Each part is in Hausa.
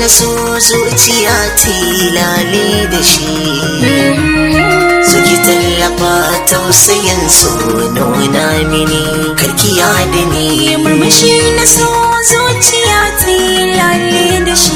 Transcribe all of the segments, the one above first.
na so zuciya tilale da shi suki tallafa tausayin so nuna mini karkiya da ni murmushi na so zuciya tilale da shi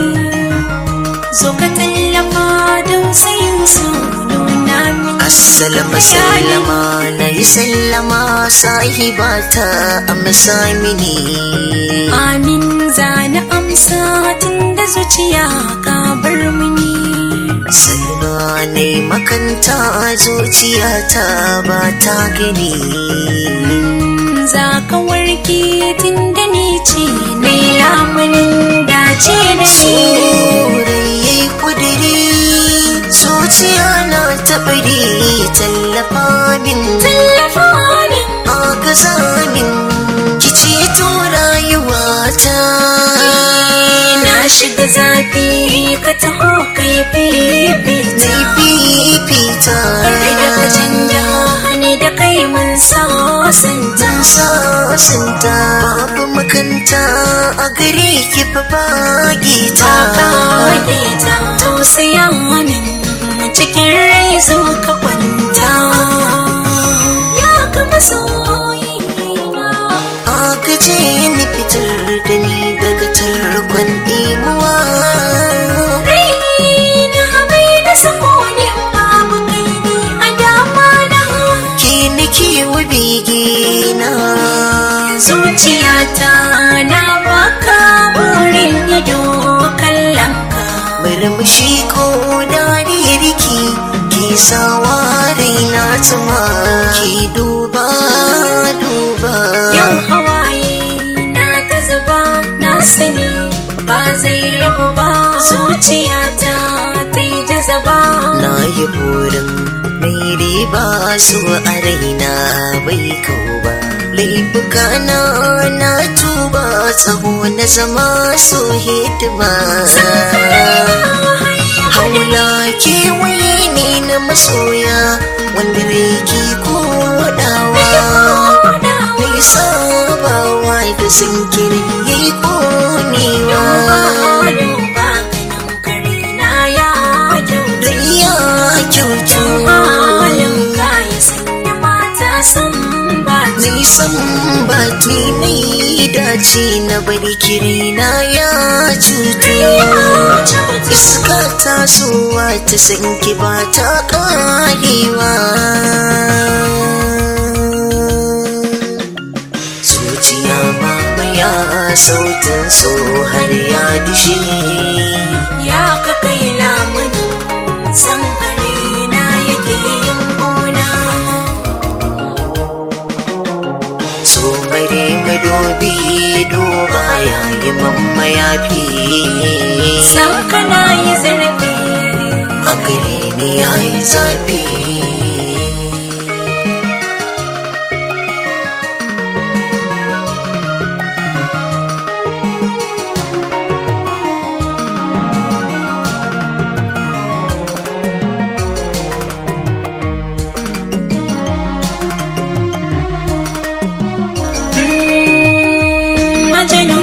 zo ka tallafa don sayin so nuna mini Assalamu sallama na yi sallama sahibata amsa mini amin zana amsa tun da zuciya ka bar mini Salma ne makanta zuciyata ba ta gani za ka warke tun da ni ce mai lamunin dace da shi Sorayi kudiri zuciya na taɓari tallafa min tallafa min agaza min ki ceto rayuwata na shiga zafi ka taho kai fifita Zai fifita Kai da ka canja ni da kai mun sasanta Zan sasanta babu makanta a gare ki fa bagita ta kage ta tausaya min cikin rai zo ka kwanta ya ka masoyina agaje ni fitar da ni daga tarkon imuwa raina bai da sakoni babu kai ni a dama na ke nake wa begina zuciyata na baka burin ido kallon ka murmushi ko dariyar ki ki sawa raina tuma ki duba duba Yau hawaye na ta zuba na sani ba zai rabu ba zuciyata ta yi jazaba na yi burin mai riba su a raina bai kau ba laifuka na na tuba tsaho na zama so hidima haula kewaye ne na masoya wanda rai ke kodawa mai sabawa da zinkiri ya yi konewa da ya kyautu nisan bati mai dace na bari kirina ya cutu iska tasowa ta sanki ba ta karewa zuciya mamaya sautin so har ya dishe Ya ka kai lamunin san na yake yin gona. so bare madobi duba yayi mamma ya fi San kana yi zarafi a gare ni yayi zafi Majanun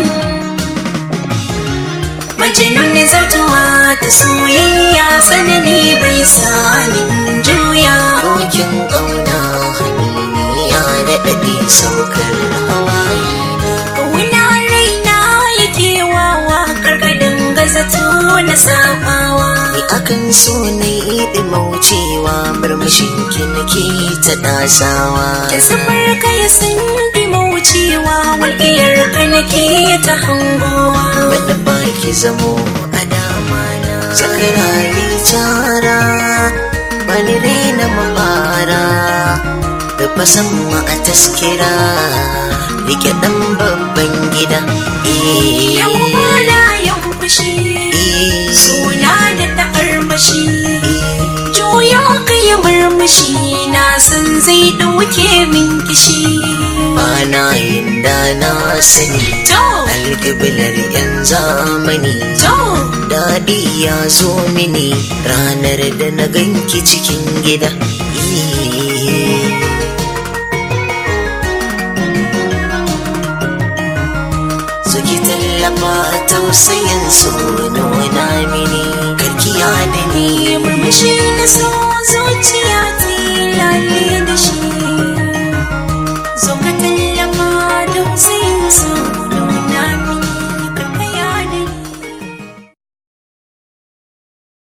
Majanun ne zartuwa ta soyayya sanani bai sanin juya Dokin ƙauna haniniya da ɗaɗe saukar hawaye Wuna raina yake wawa karkadin gazato na sabawa Ni akan so na yi ɗimaucewa murmushin ki nake ta ɗasawa Da safar ka ya sun bi mawucewa walƙiyar ka nake ta hangowa Wanda ba ki zamo a dama na Sakarari tara Bani raina mabara Da fasan ma a taskira Rike ɗan babban gida Eh, Yau bana yau fushi eh, Suna da ta'armashi eh. Juyo ka yi murmushi Na san zai ɗauke min kishi Bana yin da na sani To, Alƙiblar 'yan zamani to Daɗi ya zo mini ranar da na ganki cikin gida. zo ki tallafa tausayin su nuna mini karkiya da ni murmushi na so zuciya ta yi lalle da shi